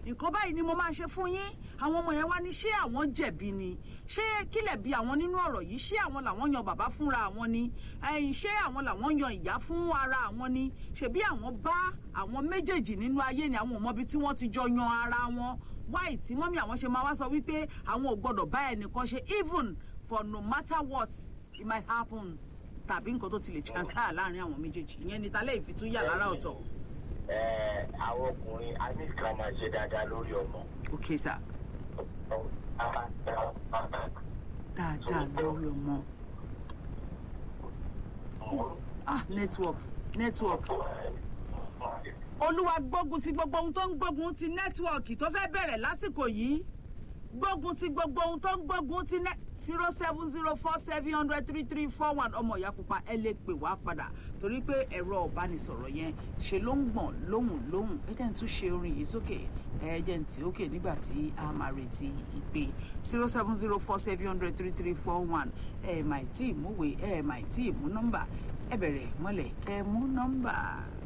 nǹkan báyìí ni mo máa ṣe fún yín àwọn ọmọ yẹn wá ní ṣé àwọn jẹ̀bi ni ṣé kílẹ̀ bí àwọn nínú ọ̀rọ̀ yìí ṣé àwọn làwọn yan bàbá fúnra àwọn ni ẹ̀yìn ṣé àwọn làwọn yan ìyá fún ara àwọn ni ṣebí àwọn bá àwọn méjèèjì nínú ayé ni àwọn ò mọbi tí wọ́n ti jọ yan ara wọn wáì tí mọ́mí àwọn ṣe máa wá sọ wípé àwọn ò gbọ́dọ̀ bá ẹnìkan ṣe even for no matter what it might happen tàbí nǹkan tó ti lè transpire láàrin àwọn méjèèjì ìyẹn ni talẹ́ ìfitúyà lára ọ̀tọ̀. ẹ àwọn ọkùnrin a ní ká máa ṣe dáadáa lórí ọmọ. ok sir dáadáa lórí ọmọ ah network network olúwa gbógun ti gbogbo ohun tó ń gbógun ti nẹ́tíwọ̀kì tó fẹ́ bẹ̀rẹ̀ lásìkò yìí gbógun ti gbogbo ohun tó ń gbógun ti nẹ́ zero seven zero four seven hundred three three four one ọmọ ìyá pupa ẹ lè pè wá padà torí pé ẹ̀rọ ọ̀bánisọ̀rọ̀ yẹn ṣe ló ń gbọ̀n lóhùn lóhùn ẹ jẹ́ n tún ṣe orin yìí sókè ẹ jẹ́ n tì ókè nígbà tí a máa retí ìpè zero seven zero four seven hundred three three four one ẹ mà tí ì múwèé ẹ mà tí ì mú nọ́mbà ẹ bẹ̀rẹ̀ mọ́lẹ̀ kẹ́ mú nọ́mbà.